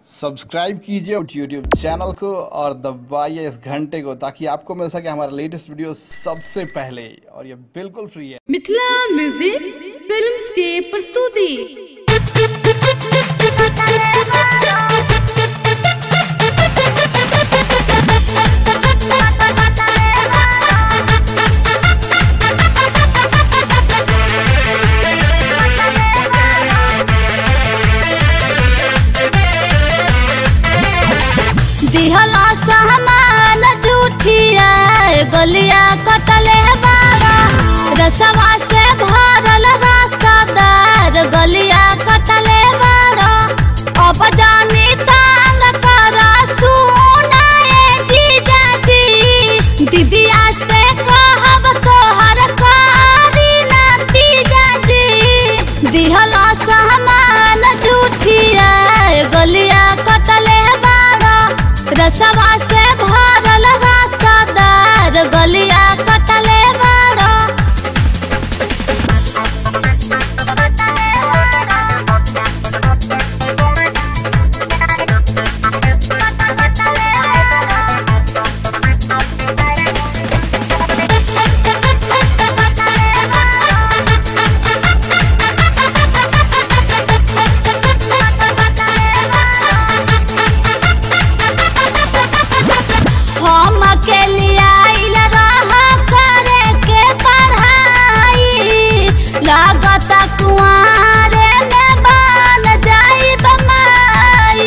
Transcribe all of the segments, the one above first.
subscribe कीजिए YouTube channel को और दबाइए इस घंटे को ताकि आपको मिल सके हमारा लेटेस्ट वीडियो सबसे पहले और ये बिल्कुल फ्री है मिथिला म्यूजिक फिल्म्स के प्रस्तुति दिहला सामान जूठिया गलिया कटले बारा रसवा से भरल रसदार गलिया कटले बारा अब जानी तांग करा सुनाए जीजा जी दीदिया से कहब तोहर कारी नतीजा जी दिहला सामान जूठिया गलिया कटले बारा रसवा से भरल रसदार गलिया कटले बारा हम अकेले आइल रह करे के पढ़ाई लागत कुआरे में बन जाई बमाई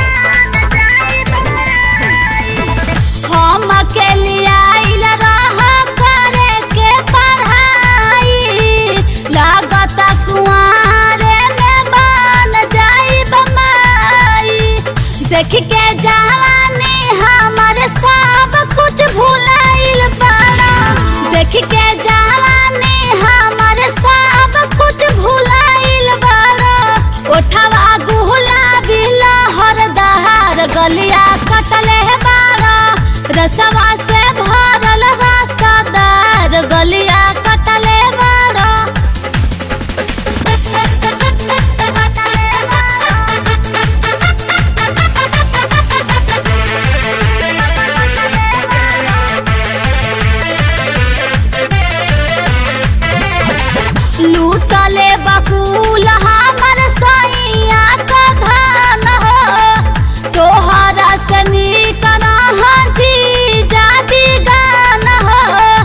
हम अकेले आइल रह करे के पढ़ाई लागत कुआरे में बन जाई बमाई देख के जवानी हमर सब कुछ भुलाइल बाड़ा देख के जवानी हमर सब कुछ भुलाइल बाड़ा ओठवा गुलाबी लहर दहार गलिया कटले बाड़ा रसवा से भरल रसदार गलिया कटले बाड़ा लूटले बकुल हमर सैया का धान हो तोहरा से नीक जी जादी गान हो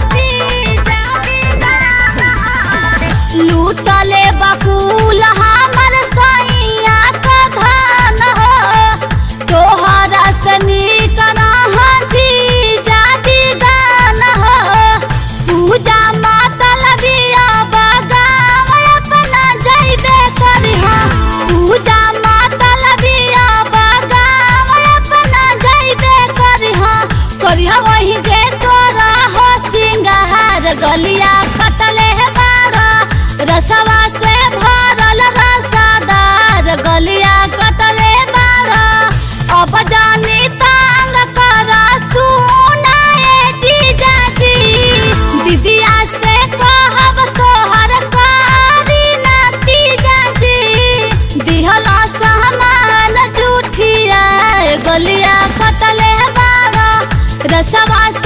लूटले बकुल हमर सैया का धान हो तोहरा से नीक जी जादी गान हो पूजा मतलबिया बगाव अपना जइबे करिहा पूजा मतलबिया बगाव अपना जइबे करिहा करिहा वही जे सोरा हो सिंगार गलिया कटले बारा रसवा से भरल रसदार गलिया कटले बारा अब जानी तांग करा सुनाए जीजा जी दीदिया से कहब तोहर कारी नतीजा जी दिहला सामान जूठिया गलिया कटले बारा रसवा